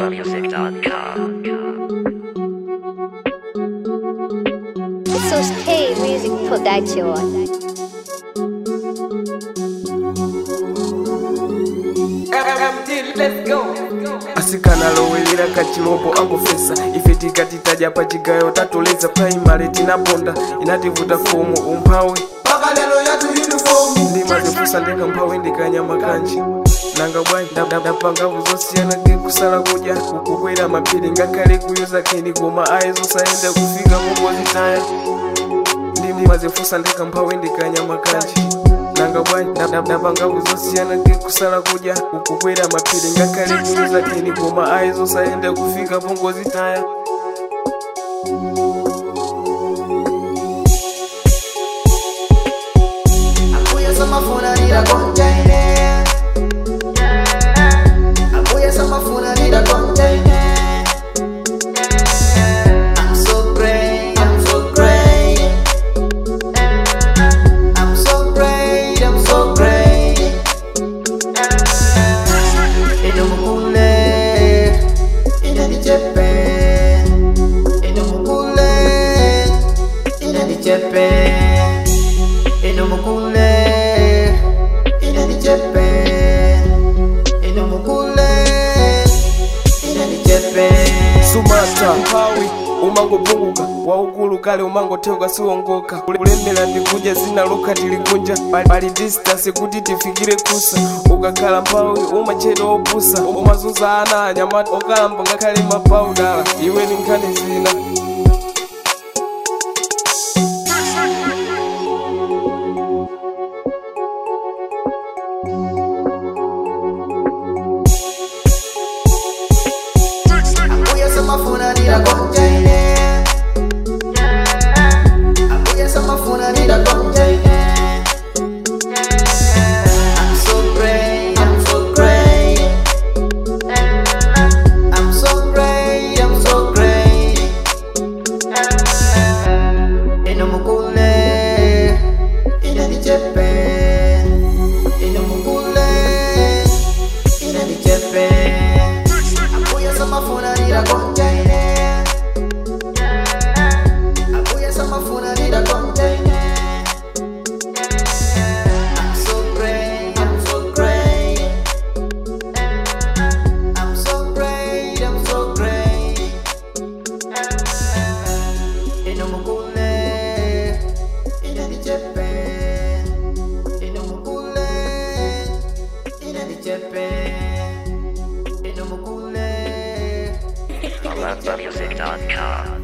AlarmMusic.com. So stay music production. asikana lowelera kachilombo angofesa ife tikatitaja pa chigayo tatoleza primary tinaponda inativuta fomu umphawi ndimazifusa ndeka mphawi ndikanyama kanji nanga bwanji ndapangavu zosiyana ke kusala kudya kukwera mapiri ngakhale kuyuza kheni koma ayi zosayenda kufika mongozitaya ndimazifusa ndeka mphawi ndikanyama kanji nanga bwanji ndapangavu zosiyana ke kusala kudya kukwera mapiri ngakhale kuyuza kheni koma ayi zosayenda kufika mongozitaya Abuya samafuna nida konjaine Abuya samafuna nida konjaine I'm so great, I'm so great I'm so great, I'm so great Ino mukule Ina nichepe Ino mukule Ina nichepe Ino mukule Ina nichepe Ino mukule Ina nichepe sumata mphawi umangopunguka waukulu kale umangotheuka siwongoka kulembera ndikuja zina lokha tilikunja pali- pali distance kuti tifikire kusa ukakhala mphawi umachedwa opusa umazunza ana anyamata okalamba ngakhale mapawudala iwe ni nkhani zina Abuya samafuna nida konjaine Abuya samafuna nida konjaine I'm so great, I'm so great I'm so great, I'm so great Ino mukule Ina nichepe Ino mukule Ina nichepe Abuya samafuna nida konjaine Abuya samafuna nida konjaine I'm so great, I'm so great I'm so great, I'm so great Ino mukule Ina nichepe Ino mukule Ina nichepe Ino mukule AlarmMusic.com.